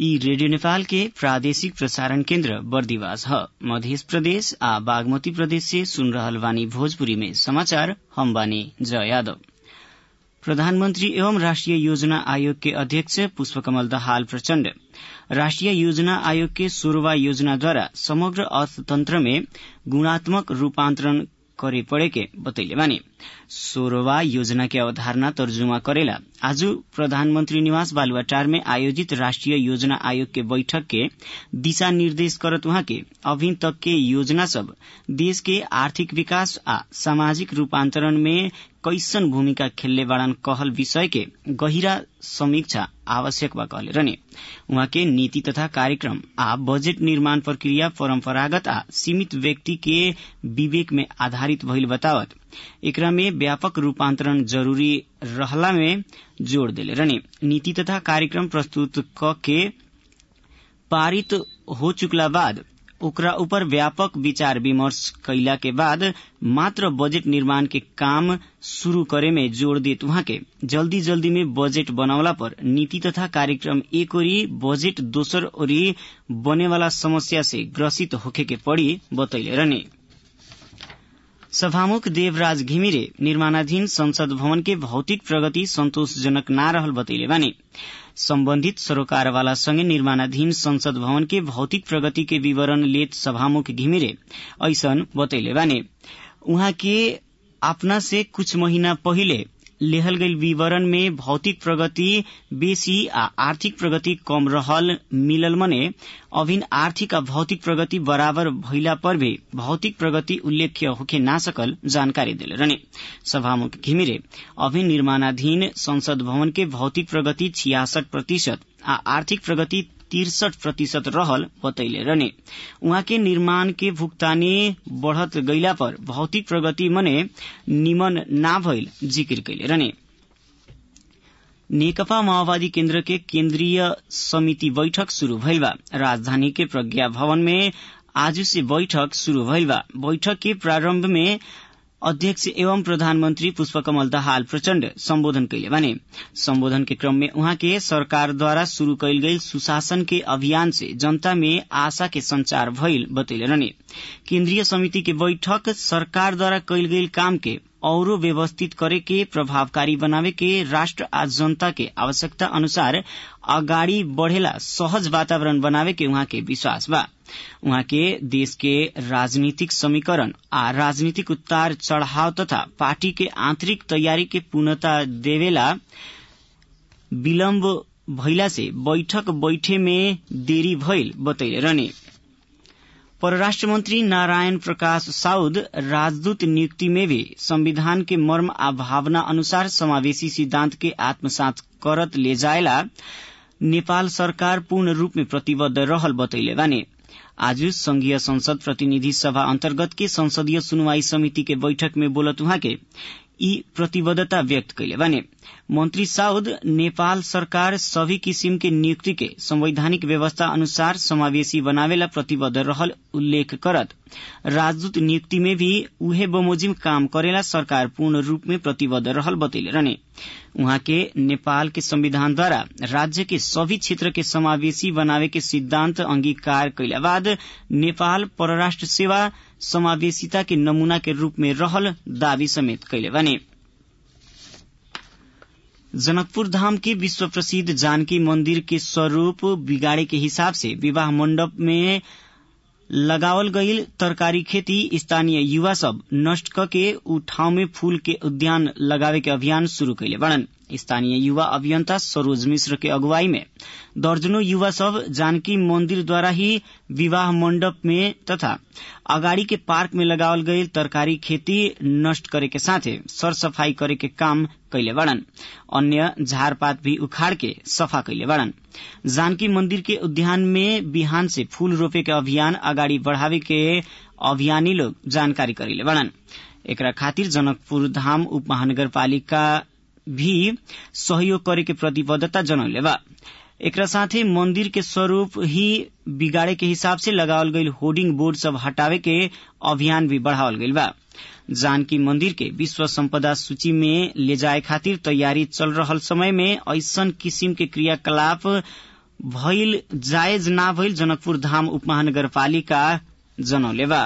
ई रेडियो नेपाल के प्रादेशिक प्रसारण केन्द्र बर्दिवास ह मध्य प्रदेश आ बागमती प्रदेश से सुन रहल बानी भोजपुरी में समाचार हम बानी जय यादव प्रधानमंत्री एवं राष्ट्रीय योजना आयोग के अध्यक्ष पुष्पकमल दाहाल प्रचण्ड राष्ट्रीय योजना आयोग के सोह्रवा योजनाद्वारा समग्र अर्थतन्त्र में गुणात्मक रूपान्तरण करे पड़े के बतैले बानी सोह्रवा योजना के अवधारणा तर्जुमा करेला आज प्रधानमंत्री निवास बालुवाटार में आयोजित राष्ट्रीय योजना आयोग के बैठक के दिशा निर्देश करत वहाँ के अभी तक के योजना सब देश के आर्थिक विकास आ सामाजिक रूपान्तरण में कैसन भूमिका खेलले बाड़न कहल विषय के गहिरा समीक्षा आवश्यक बा कहले रहने उहाँ के नीति तथा कार्यक्रम आ बजेट निर्माण प्रक्रिया परम्परागत आ सीमित व्यक्ति के विवेक में आधारित भइल बतावत एकरा में व्यापक रूपान्तरण जरूरी रहला में जोड़ देले रहने नीति तथा कार्यक्रम प्रस्तुत क के पारित हो चुकला बाद ओकरा ऊपर व्यापक विचार विमर्श कैला के बाद मात्र बजेट निर्माण के काम शुरू करे में जोड़ देत वहाँ के जल्दी जल्दी में बजेट बनौला पर नीति तथा कार्यक्रम एक ओरी बजेट दोसर ओरी बने वाला समस्या से ग्रसित होखे के पड़ी बतैले रहने सभामुख देवराज घिमिरे निर्माणाधीन संसद भवन के भौतिक प्रगति संतोषजनक न रहल बतैले बानी सम्बन्धित सरोकारवाला सँगै निर्माणाधीन संसद भवन के भौतिक प्रगति के विवरण लेत सभामुख घिमिरे ऐसन बतैले बाने उहाँ के अपना से कुछ महीना पहिले लेहल गईल विवरण में भौतिक प्रगति बेसी आ आर्थिक प्रगति कम रहल मिलल मने अभिन आर्थिक आ भौतिक प्रगति बराबर भइला पर भी भौतिक प्रगति उल्लेख्य होखे ना सकल जानकारी दिले रहने सभामुख घिमिरे अभिन निर्माणाधीन संसद भवन के भौतिक प्रगति छियासठ प्रतिशत आ आर्थिक प्रगति तिरसठ प्रतिशत रहल बतैले रहने उहाँ के निर्माण के भुगतानी बढ़त गईला पर भौतिक प्रगति मने निमन ना भइल जिकिर कैले रहने नेकपा माओवादी केन्द्र के केन्द्रीय समिति बैठक शुरू भइल बा राजधानी के प्रज्ञा भवन में आज से बैठक शुरू भइल बा बैठक के प्रारंभ में अध्यक्ष एवं प्रधानमन्त्री पुष्पकमल दाहाल प्रचण्ड सम्बोधन कैले बाने सम्बोधन के क्रम में उहाँ के सरकारद्वारा शुरू कैल गई सुशासन के अभियान से जनता में आशा के संचार भइल बतैले रहने केन्द्रीय समिति के बैठक सरकारद्वारा कैल गई काम के औरो व्यवस्थित करे के प्रभावकारी बनावे के राष्ट्र आ जनता के आवश्यकता अनुसार अगाडि बढ़ेला सहज वातावरण बनावे के उहाँ के विश्वास बा उहाँ के देश के राजनीतिक समीकरण आ राजनीतिक उतार चढ़ाव तथा पार्टी के आंतरिक तैयारी के पूर्णता देवेला विलम्ब भइला से बैठक बैठे में देरी भइल बतैले रहने परराष्ट्र मंत्री नारायण प्रकाश साउद राजदूत नियुक्ति में भी संविधान के मर्म आ भावना अनुसार समावेशी सिद्धांत के आत्मसात करत ले जायला नेपाल सरकार पूर्ण रूप में प्रतिबद्ध रहल बतैले बाने आज संघीय संसद प्रतिनिधि सभा अन्तर्गत के संसदीय सुनवाई समिति के बैठक में बोलत उहाँ के यी प्रतिबद्धता व्यक्त कैले बाने मंत्री साउद नेपाल सरकार सभी किसिम के नियुक्ति के संवैधानिक व्यवस्था अनुसार समावेशी बनावेला प्रतिबद्ध रहल उल्लेख करत राजदूत नियुक्ति में भी उहे बमोजिम काम करेला सरकार पूर्ण रूप में प्रतिबद्ध रहल बतैले रहने उहाँ के नेपाल के संविधान द्वारा राज्य के सभी क्षेत्र के समावेशी बनावे के सिद्धांत अंगीकार कैला बाद नेपाल परराष्ट्र सेवा समावेशिता के नमूना के रूप में रहल दावी समेत कैले बने जनकपुर धाम के विश्व प्रसिद्ध जानकी मंदिर के स्वरूप बिगाड़े के हिसाब से विवाह मंडप में लगावल गईल तरकारी खेती स्थानीय युवा सब नष्ट करके उ ठाउँ में फूल के उद्यान लगावे के अभियान शुरू कैले बड़न स्थानीय युवा अभियंता सरोज मिश्र के अगुवाई में दर्जनों युवा सब जानकी मंदिर द्वारा ही विवाह मंडप में तथा अगाड़ी के पार्क में लगावल गईल तरकारी खेती नष्ट करे के साथे सर सफाई करे के काम कैले बड़न अन्य झारपात भी उखाड़ के सफा कैले बड़न जानकी मंदिर के उद्यान में बिहान से फूल रोपे के अभियान अगाडि बढ़ावे के अभियानी लोग जानकारी करेले बड़न एकरा खातिर जनकपुर धाम उप महानगरपालिका भी सहयोग करे के प्रतिबद्धता जनौले बा एकरा साथे मंदिर के स्वरूप ही बिगाड़े के हिसाब से लगावल गईल होर्डिंग बोर्ड सब हटावे के अभियान भी बढ़ावल गईल बा जानकी मंदिर के विश्व संपदा सूची में ले जाए खातिर तैयारी चल रहल समय में ऐसन किसिम के क्रियाकलाप भइल जायज ना भइल जनकपुर धाम उपमहानगरपालिका जनौले बा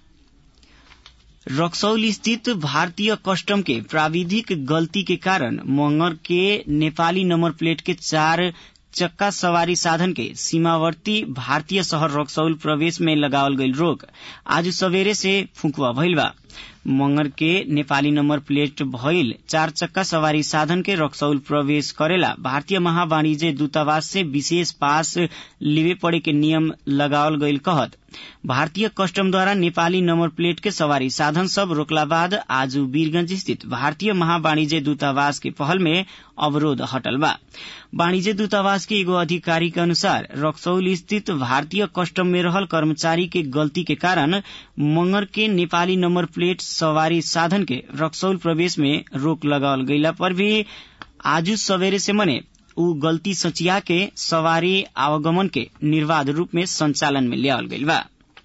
रक्सौल स्थित भारतीय कस्टम के प्राविधिक गलती के कारण मंगर के नेपाली नंबर प्लेट के चार चक्का सवारी साधन के सीमावर्ती भारतीय शहर रक्सौल प्रवेश में लगावल गईल रोक आज सवेरे से फुकुआ भइल बा मंगर के नेपाली नंबर प्लेट भइल चार चक्का सवारी साधन के रक्सौल प्रवेश करेला भारतीय महावाणिज्य दूतावास से विशेष पास लिवे पड़े के नियम लगावल गईल कहत भारतीय कस्टम द्वारा नेपाली नंबर प्लेट के सवारी साधन सब रोकला बाद आज वीरगंज स्थित भारतीय महावाणिज्य दूतावास के पहल में अवरोध हटल बा वाणिज्य दूतावास के एगो अधिकारी के अनुसार रक्सौल स्थित भारतीय कस्टम में रहल कर्मचारी के गलती के कारण मंगर के नेपाली नंबर प्लेट सवारी साधन के रक्सौल प्रवेश में रोक लगावल गईला पर भी आज सवेरे से मने उ गलती सचिया के सवारी आवागमन के निर्वाध रूप में संचालन में लियावल गईल बा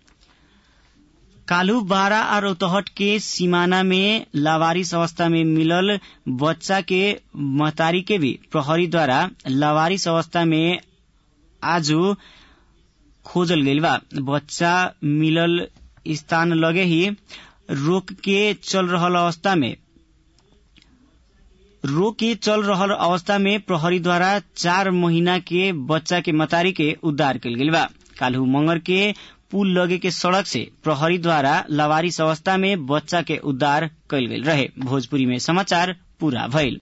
कालू बारा और रौतहट के सीमाना में लावारिस अवस्था में मिलल बच्चा के महतारी के भी प्रहरी द्वारा लावारिस अवस्था में आज खोजल गईल बा बच्चा मिलल स्थान लगे ही रोक के चल रहल अवस्था में रोक के चल रहल अवस्था में प्रहरी द्वारा चार महीना के बच्चा के मतारी के उद्धार कल गईल बा काल्हू मंगर के पुल लगे के सड़क से प्रहरी द्वारा लवारिस अवस्था में बच्चा के उद्धार कल गेल रहे भोजपुरी में समाचार पूरा भइल